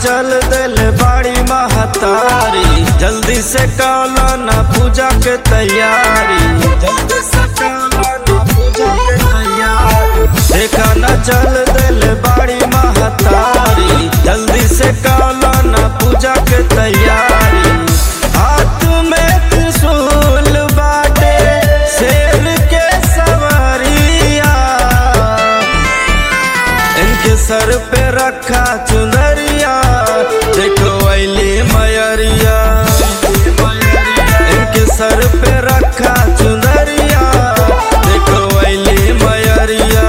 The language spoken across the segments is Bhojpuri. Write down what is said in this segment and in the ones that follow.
चल दिल बाड़ी महतारी जल्दी से काला ना पूजा के तैयारी जल्दी से काला ना पूजा के तैयारी देखा ना चल दिल बाड़ी महतारी जल्दी से काला ना पूजा के तैयारी हाथ में त्रिशूल बाटे शेर के सवारिया इनके सर पे रखा चुनरिया देखो अली मयरिया इनके सर पे रखा चुनरिया देखो अली मयरिया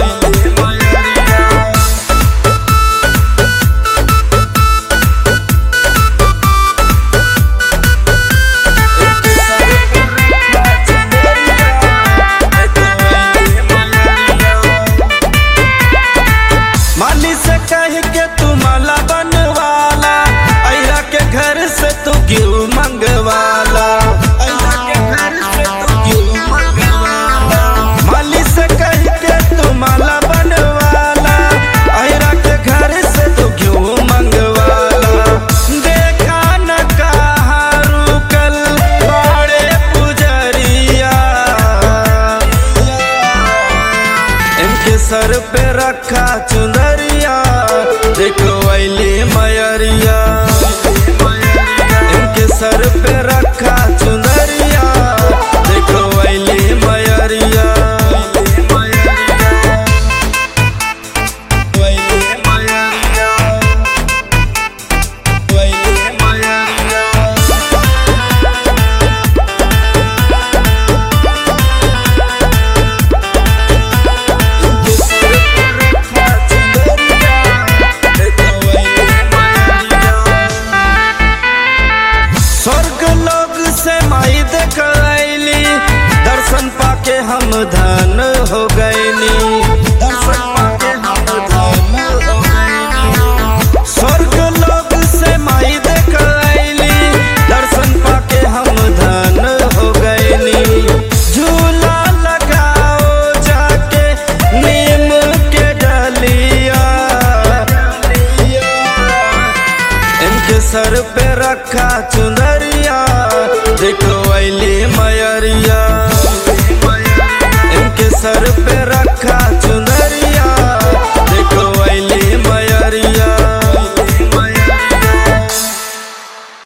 इनके सर पे रखा चुनरिया, देखो अइली मयरिया। माली से कह के तू माला बनवाला अहिरा के घर से तू क्यों मंगवाला अहिरा के घर से तू क्यों मंगवाला माली से कह के तू माला बनवाला अहिरा के घर से तू क्यों मंगवाला देखा न कहा रुकल बड़े पुजरिया इनके सर पे रखा चुनरिया देखो अली मयरिया इनके सर पे रखा चुनरिया देखो अली मयरिया अइली मयरिया। अइली मयरिया। स्वर्ग लोग से माई देखली दर्शन पाके हम धन हो गईली दर्शन पाके हम धन हो गईली स्वर्ग लोग से माई देखली दर्शन पाके हम धन हो गईली झूला लगाओ जाके नीम के डलिया इनके सर पे रखा चुनरिया देखो अली मयरिया इनके सर पे रखा चुनरिया